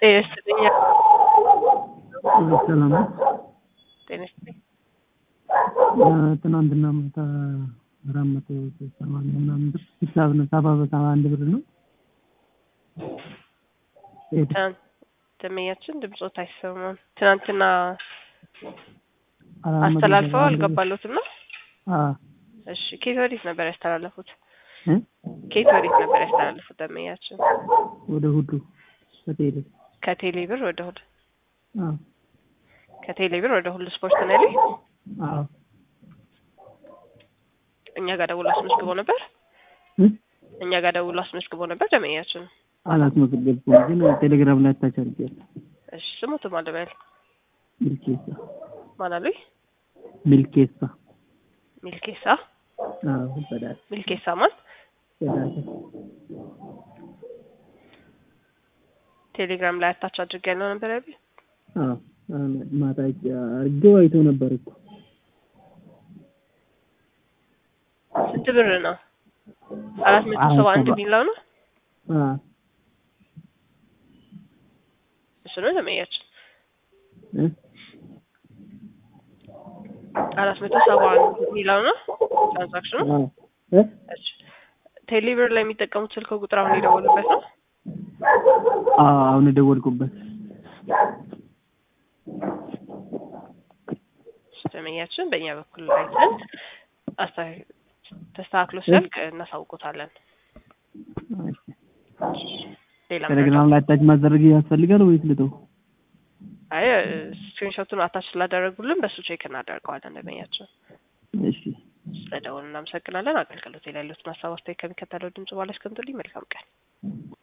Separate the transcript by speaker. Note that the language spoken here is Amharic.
Speaker 1: ጤና ይስጥልኝ።
Speaker 2: ሰላም ነው።
Speaker 1: ጤና ይስጥልኝ።
Speaker 2: ትናንትና ማታ አራት መቶ ሰማንያ ምናምን ብር ሂሳብ ነው ሰባ በሰባ አንድ ብር ነው ሄደ።
Speaker 1: ትናንት ደመኛችን ድምፆት አይሰማም። ትናንትና
Speaker 2: አራት መቶ
Speaker 1: አስተላልፈው
Speaker 2: ሰባ አንድ ብር።
Speaker 1: አልገባሎትም ነው?
Speaker 2: አዎ
Speaker 1: እሺ ኬት ወዴት ነበር ያስተላለፉት?
Speaker 2: እ?
Speaker 1: ኬት ወዴት ነበር ያስተላለፉት? ደመኛችን
Speaker 2: ወደ ሁሉ ሆቴል
Speaker 1: ከቴሌ ብር ወደ ሁሉ
Speaker 2: አዎ
Speaker 1: ከቴሌ ብር ወደ ሁሉ ስፖርት ነው ያለኝ።
Speaker 2: አዎ
Speaker 1: እኛ ጋር ደውሎ አስመዝግቦ ነበር።
Speaker 2: እ?
Speaker 1: እኛ ጋር ደውሎ አስመዝግቦ ነበር ደመኛችን።
Speaker 2: አላስመዘገብኩም ግን ቴሌግራም ላይ ታች አድርጌያለሁ።
Speaker 1: እሺ ስሙት ማለበል
Speaker 2: ሚልኬሳ
Speaker 1: ማን አሉኝ?
Speaker 2: ሚልኬሳ
Speaker 1: ሚልኬሳ
Speaker 2: አዎ በዳት
Speaker 1: ሚልኬሳ ማን?
Speaker 2: በዳት
Speaker 1: ቴሌግራም ላይ አታች አድርጌ ያለው ነበር ያሉኝ።
Speaker 2: አዎ አሁን ማታ አድርጌው አይቶ ነበር እኮ
Speaker 1: ስንት ብር ነው? አራት መቶ ሰባ አንድ የሚለው ነው።
Speaker 2: አዎ
Speaker 1: እሱ ነው ደመኛችን።
Speaker 2: እ?
Speaker 1: አራት መቶ ሰባ አንድ የሚለው ነው ትራንዛክሽኑ።
Speaker 2: አዎ እ?
Speaker 1: እሺ ቴሌብር ላይ የሚጠቀሙት ስልክ ቁጥር አሁን የደወሉበት ነው።
Speaker 2: አዎ አሁን የደወልኩበት
Speaker 1: ደመኛችን በእኛ በኩል አይተን አስታ- ተስተካክሎ ሲያልቅ እናሳውቆታለን። ሌላ
Speaker 2: ቴሌግራም ላይ አታች ማድረግ ያስፈልጋል ወይስ ልተው?
Speaker 1: አይ ስክሪንሾቱን አታች ስላደረጉልን በእሱ ቼክ እናደርገዋለን። ደመኛችን
Speaker 2: እሺ
Speaker 1: ስለደወሉ እናመሰግናለን። አገልግሎት ላይ ያሉትን ሀሳብ አስተያየት ከሚከተለው ድምጽ በኋላ እስከምትልኝ መልካም ቀን